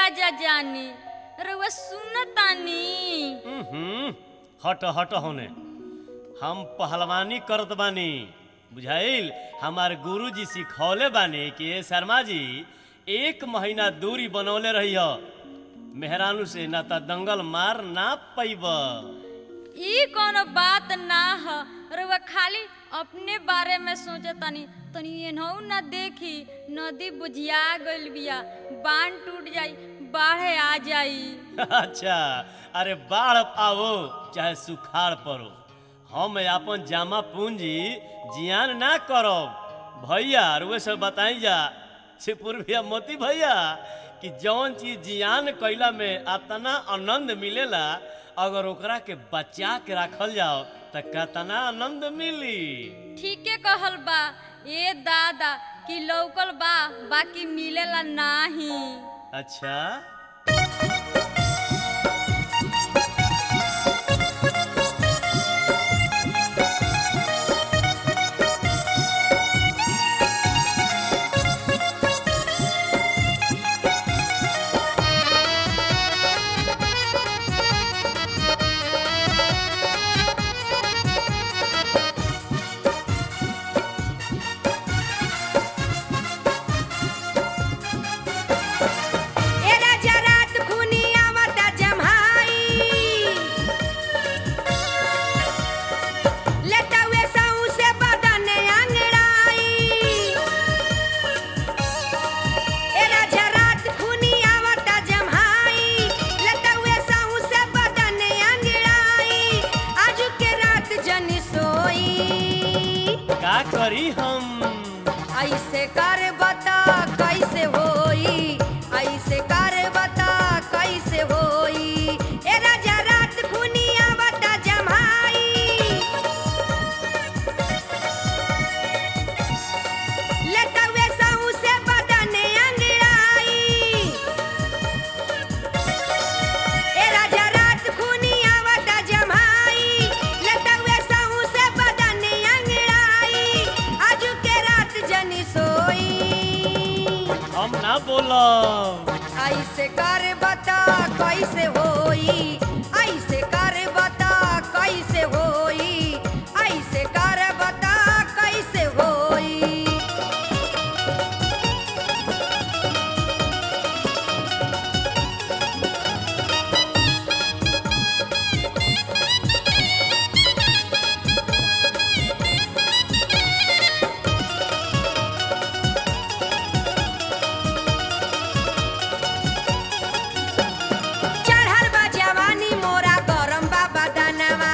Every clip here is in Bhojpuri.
राजा जानी रउआ सुनतानी हम्म, हट हट होने हम पहलवानी करत बानी बुझाइल हमार गुरुजी सिखौले बानी कि ए शर्मा जी एक महीना दूरी बनौले रही हो मेहरानू से ना त दंगल मार ना पैब ई कोनो बात ना ह रउआ खाली अपने बारे में सोचतानी तनी एनहू ना देखी नदी बुझिया गइल बिया बांध टूट जाई बाढ़े आ जाई अच्छा अरे बाढ़ आओ चाहे सुखाड़ पड़ो हम अपन जामा पूंजी जियान ना करब भैया रुए सब बताई जा सिपुर भैया मोती भैया कि जौन चीज जियान कैला में अतना आनंद मिलेला अगर ओकरा के बचा के रखल जाओ त कतना आनंद मिली ठीके कहल बा ए दादा कि लौकल बा बाकी मिलेला नाही अच्छा एरा जरात खुनी आवता जम्हाई लेटावे साऊ से बदने अंगड़ाई एरा जरात खुनी आवता जम्हाई लेटावे साऊ से बदने अंगड़ाई आजू के रात जन सोई का करी हम ऐसे कर बता कैसे होई ऐसे कर बता कैसे होई ए राजा रात खुनिया बता जमाई लेटवे साहू से बदने अंगड़ाई ए राजा रात खुनिया बता जमाई लेटवे साहू से बदने अंगड़ाई आजू के रात जनी सोई हम ना बोलब ऐसे कर बता कैसे होई ऐसे कर बता कैसे होई ऐसे कर बता कैसे होई चढ़ल बा जवानी मोरा गरम बा बदनवा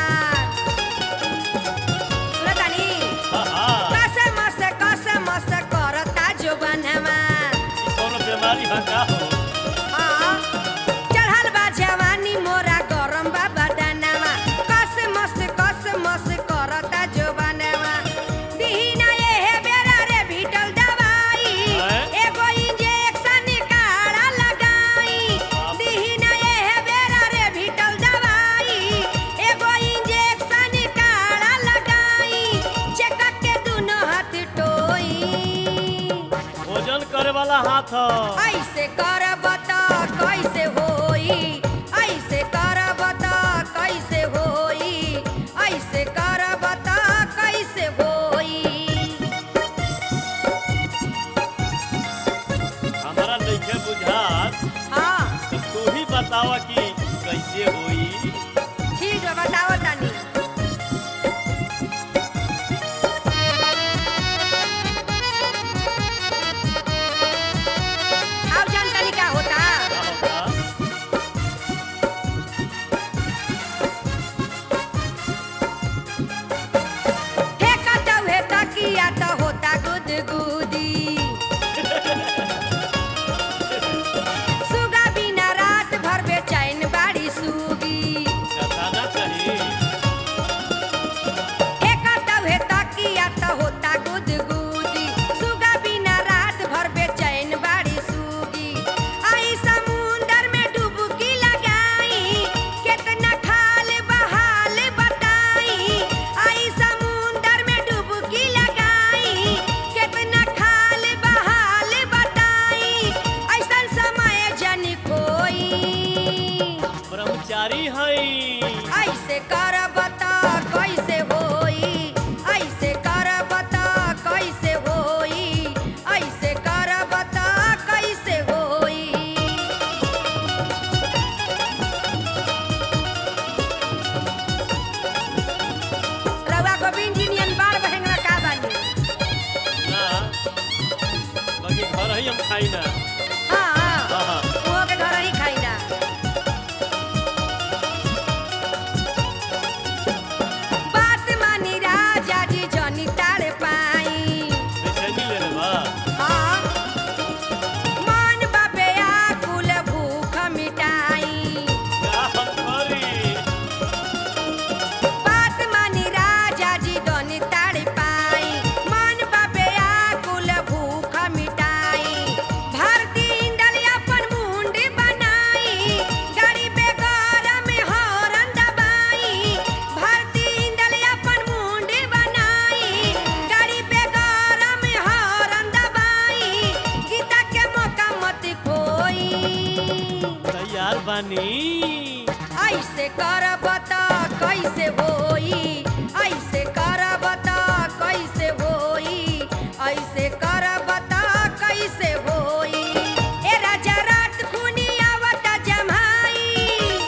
सुनतानी हा, हा, कसे मसे कसे मसे करता जो बनवा ई कौनो बीमारी बा का हो हाँ, चढ़ल बा जवानी मोरा गरम बा बदनवा कसे मसे कसे मसे करता जो बनवा दीना एहे बेरा रे भीटल दवाई हैं? एगो इंजेक्शन काढ़ा लगाई दीना एहे बेरा रे भीटल दवाई एगो इंजेक्शन काढ़ा लगाई चेक के दुनो हाथ टोई भोजन करे वाला हाथ ह। ऐसे कर बता कैसे होई ऐसे कर बता कैसे होई ऐसे कर बता कैसे होई हमारा नइखे बुझात हाँ तो तू ही बतावा कि कैसे होई ठीक है बताओ तनी अब जान तनी क्या होता का होता? ठेकत हुए तकिया तो होता गुदगुदी सुगा बिना रात भर बेचैन बाड़ी सुगी हई हई ऐसे करब त कैसे होई ऐसे करब त कैसे होई ऐसे करब त कैसे होई रउआ गोविंद जी नियन बार बहेंगवा का बानी ना बाकी घर ही हम खाई ना हाँ हाँ, हाँ। उहो के घर ही खाई ना बात मानी राजा जी जनी ताड़ पाई बेचैनी ले ले बा हाँ मन बाबे आकुल भूख मिटाई का हम करी बात मानी राजा जी जनी ताड़ पाई मन बाबे आकुल भूख मिटाई भारती इंदल अपन मुंडी बनाई गरीबे गरम हरन दबाई भारती इंदल अपन मुंडी बनाई गरीबे गरम हरन दबाई गीता के मौका मत खोई तैयार बानी ऐसे करब त कैसे होई ऐसे करब त कैसे होई ऐसे करब त कैसे होई ए राजा रात खुनी आवत जमाई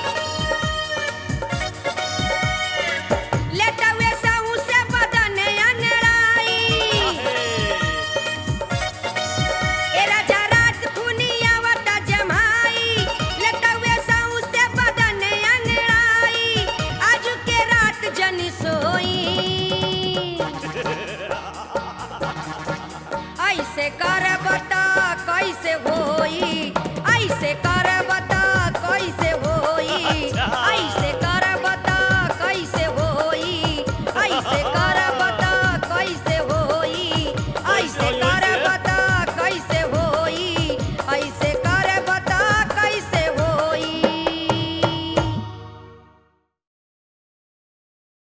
लेटवे सहू से बदन अनड़ाई ए राजा रात खुनी आवत जमाई लटवे सऊ से बदन अंगड़ाई आज के रात जनी सोई ऐसे करब त कैसे हो